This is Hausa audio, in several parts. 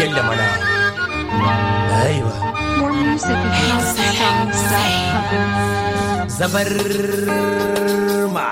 bello mana aiwa More music at housesounds.com. zabarma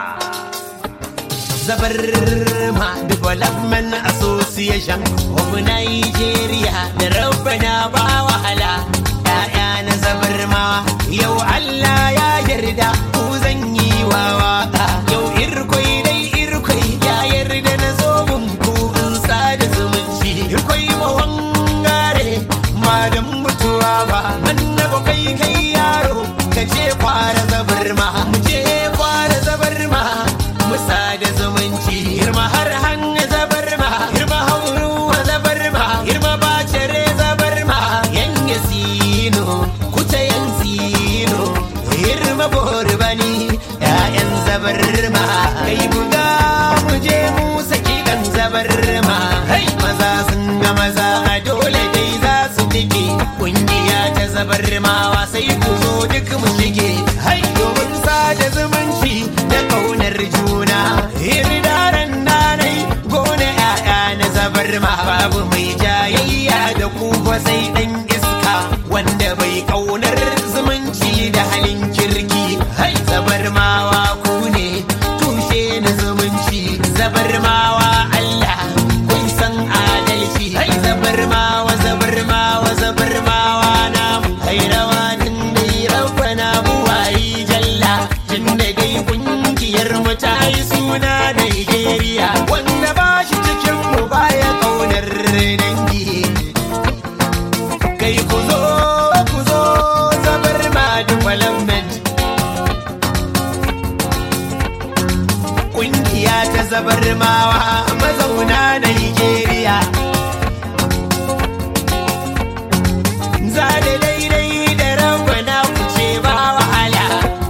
zabarma development association of nigeria da rabbana ba wahala ya'ya na zabarma yau allah ya yarda ku zan yi wa waka yau irkwai dai irkwai ya yarda na zo mun ku in sada zumunci irkwai mawangare madan mutuwa ba annaba kai kai yaro ka ce fara zabarma mu ce fara zabarma musa da zumunci girma har hanga zabarma girma hauru zabarma girma bacere zabarma yan yasino kuta yan sino girma borbani ya'yan zabarma kai buga mu je mu saki kan zabarma hai maza sun ga maza a dole dai za su tike kungiya ta zabarmawa sai ku zo duk mu shige hai domin sada zumunci da kaunar juna hirdaren nanai gona ya'ya na zabarma babu mai jayayya da ku ba sai dan iska wanda bai kaunar zumunci da halin kirki hai zabarmawa ku ne tushe na zumunci zabarmawa Allah kun san adalci hai zabarmawa zabarmawa zabarmawa na hai rawanin dai rabbana buwayi jalla tun da dai kungiyar mu ta yi suna Nigeria wanda ba shi cikin mu baya kaunar dangi kai ku zo ku zo zabarma development kungiya ta zabarmawa mazauna Nigeria za da daidai da rangwana ku ce ba wahala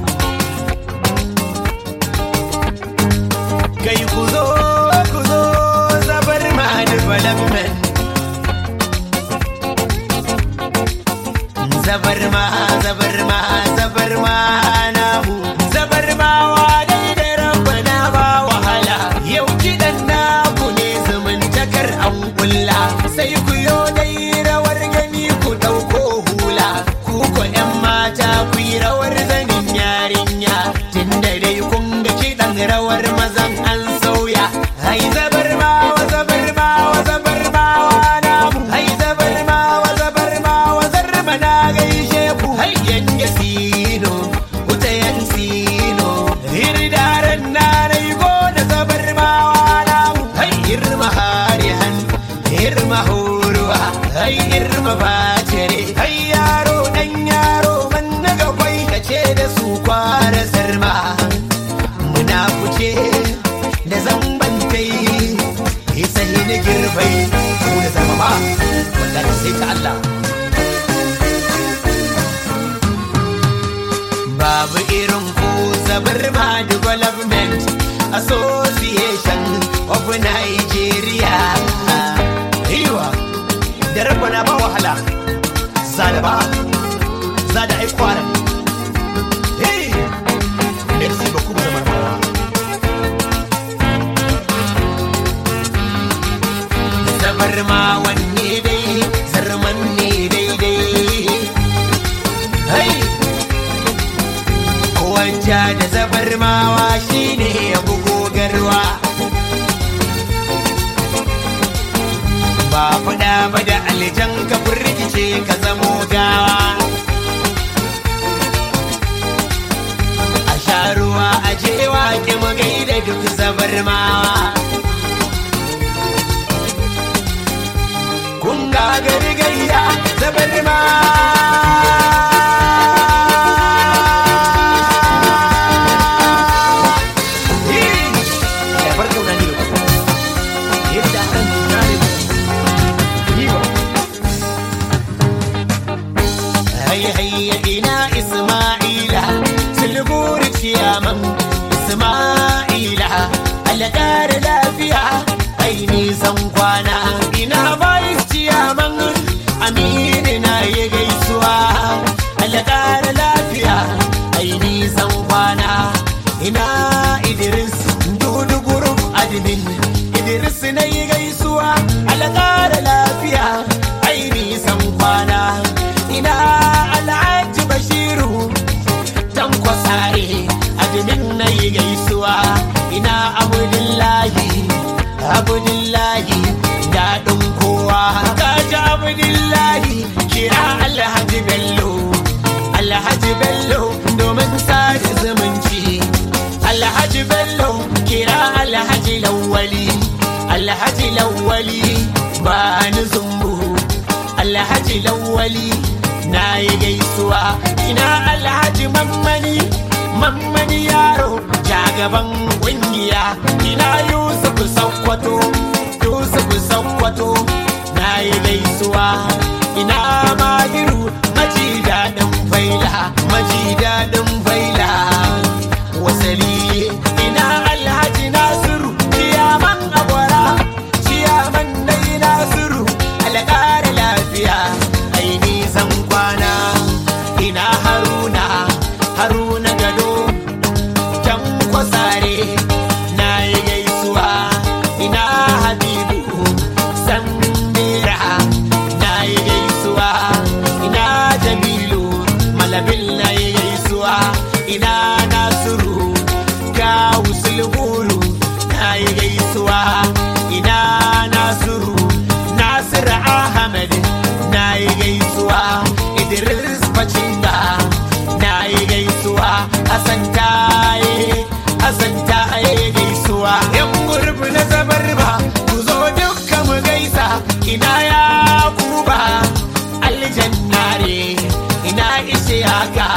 kai ku zo ku zo zabarma development zabarma zabarma zabarma namu zabarmawa dai da rabbana ba wahala yau kiɗan naku ne zumuntakar an kulla sai ku yo dai rawar gani ku ɗauko hula ku ko ƴan mata ku yi rawar zanin yarinya tunda dai kun ga kiɗan rawar mazan an sauya hai zabarmawa zabarmawa zabarmawa namu hai zabarmawa zabarmawa zarma na gaishe ku hai yan yasino wuta yan sino hirdaren na rai gona zabarmawa namu hai irma harihan irma horuwa hai irma bacere hai yaro dan yaro man naga kwai kace da su kwara sarma muna kuce da zambantai isa na girbai mu da zama ba wallahi sai ta Allah babu irin ku zabarma development association of nigeria yiwa da rabana ba wahala zada ba zada ai kwara hey merci beaucoup zabarmawa zabarma wanne dai zarman ne daidai hai wanja da zabarmawa shine ya bugo garwa ba faɗa ba da aljan ka firgice ka zamo gawa a sha ruwa a jewa ki mu gaida duk zabarmawa kun ga gari gayya zabarma Ya bar kauna ne da ku. Yadda an tuna ne da ku. Yi ba. Hayya hayya ina Isma'ila Sulburi ciyaman Isma'ila Alƙar lafiya ai nisan kwana ina bayis ciyaman Aminu na yi gaisuwa Alƙar lafiya ai nisan kwana ina Idris Dudu Group Admin Idris na yi gaisuwa Alƙar lafiya abdullahi daɗin kowa kaji abdullahi kira alhaji bello alhaji bello domin sada zumunci alhaji bello kira alhaji lawali alhaji lawali ba ni zumbu alhaji lawali na yi gaisuwa ina alhaji mammani mammani yaro jagaban kungiya ina yusuf sakkwato yusuf sakkwato na yi gaisuwa ina mahiru maji daɗin faila maji daɗin faila wasali ina alhaji nasiru ciyaman agwara ciyaman dai nasiru alƙara lafiya ai nisan kwana ina haruna haruna gado can kwasare na yi gaisuwa ina habibu sandira na yi gaisuwa ina jamilu malabil na yi gaisuwa ina nasiru kawu sulhuru na yi gaisuwa ina nasiru nasiru ahmed na yi gaisuwa idris bacinda na yi gaisuwa hassan taye hassan taye gaisuwa yan gurbi na zabar ba ku zo dukkan mu gaisa ina ya kuba aljannare ina ishe haka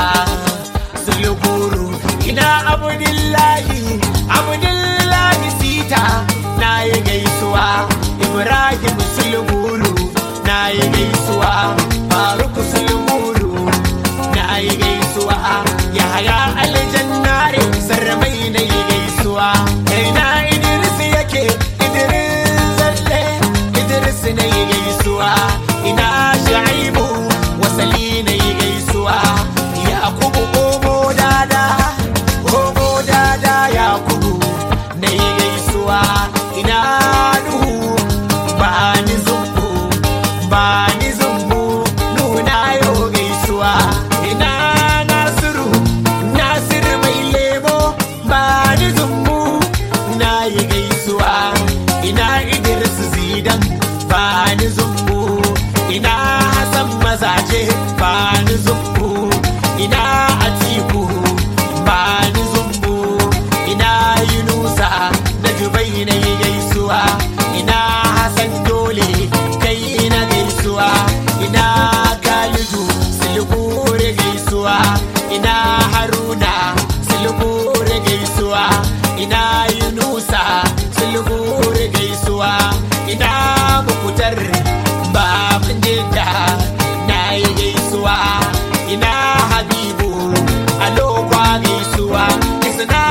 sulguru ina abdullahi abdullahi sita na yi gaisuwa ibrahim sulguru na yi gaisuwa faruk sulguru na yi gaisuwa yaya aljannare sarmai na yi gaisuwa ina idris yake idris zalle idris na yi gaisuwa ina shaibu wasali na yi gaisuwa yakubu omo dada omo dada yakubu na yi gaisuwa ina nuhu ba ni zumbu ba ni zumbu nuna yau gaisuwa ina nasiru nasiru mai lemo ba ni zumbu na yi gaisuwa ina idris zidan ba ni zumbu ina hasan mazaje ba ni zumbu ina atiku ba ni zumbu ina yunusa na jubai na yi gaisuwa ina hasan dole kai na gaisuwa ina kalidu silbure gaisuwa ina haruna silbure gaisuwa ina yunusa silbure gaisuwa ina mukutar baban jidda na yi gaisuwa ina habibu alokwa gaisuwa isna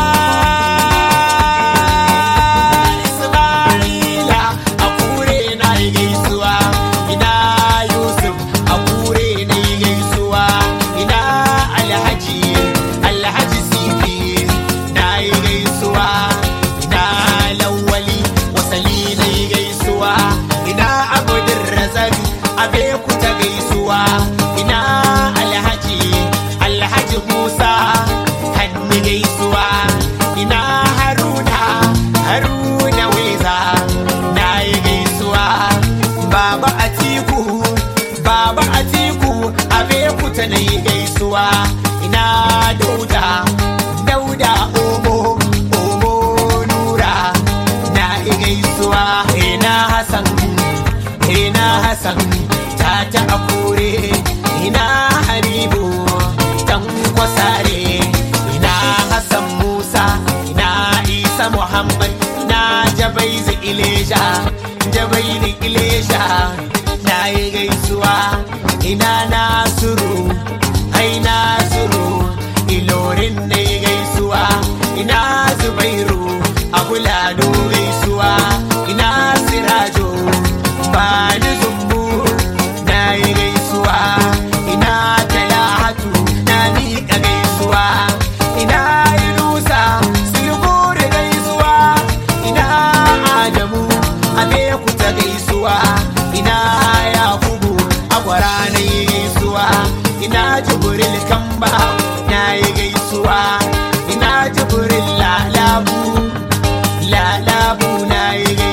ismaila a kure na yi gaisuwa ina yusuf a kure na yi gaisuwa ina alhaji alhaji sifi na yi gaisuwa ina lawali wasali na yi gaisuwa ina abudin razaki abe ku ta gaisuwa ina alhaji alhaji musa hannu gaisuwa ina haruna haruna weza na yi gaisuwa baba atiku baba atiku abe ku ta na yi gaisuwa ina dauda dauda omo omo nura na yi gaisuwa ina hasan ina hasan ta ta akure ina habibu dan kwasare ina hasan musa ina isa muhammad ina jabaizu ilesha jabaizu ilesha na yi gaisuwa ina nasiru ai nasiru ilorin na yi gaisuwa ina zubairu abulado gaisuwa ina sirajo ba ni zumbu na yi gaisuwa ina talahatu na miƙa gaisuwa ina yunusa silburi gaisuwa ina adamu abeku ta gaisuwa ina yakubu agwara na yi gaisuwa ina jibril kamba na yi gaisuwa ina jibril lalabu lalabu na yi gaisuwa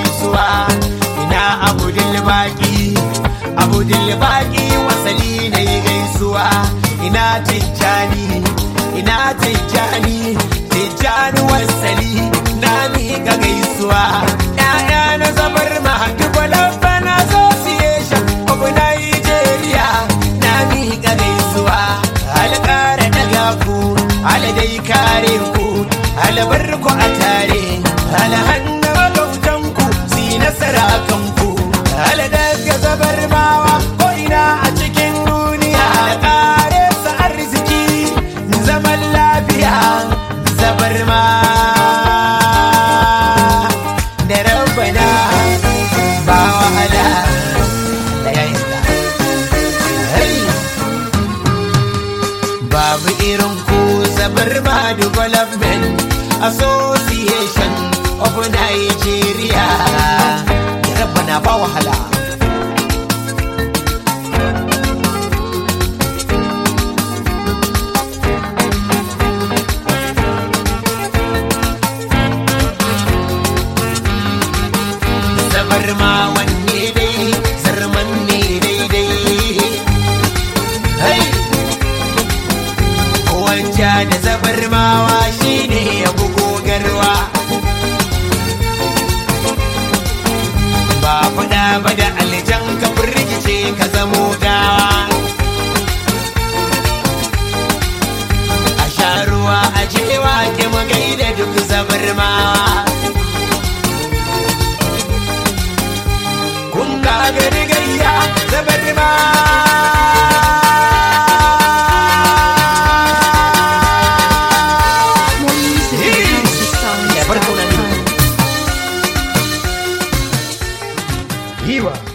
baki wasali na yi gaisuwa ina tijjani ina tijjani tijjani wasali na miƙa gaisuwa ‘ya'ya na zabar ma development association of Nigeria na miƙa gaisuwa alƙara daga ku aladai kare ku alabar ku a tare alhanna magautan ku si nasara kanku aladaga zabar mawa ko ina a cikin duniya alƙare sa arziki zaman lafiya zabar ma da rabbana ba wahala da ya isa Hey! babu irin ku zabar ma development association of nigeria rabbana ba wahala zabar ma wanne dai zarman ne daidai hey! wanja da zabar mawa shine ya bugo garwa ba faɗa ba da aljan ka rikice ka zamo gawa a sha ruwa a jewa ke magai da duk zabar mawa kun ga gari gayya zabar mawa More music at Yeah, but- houseofsongs.com. Viva!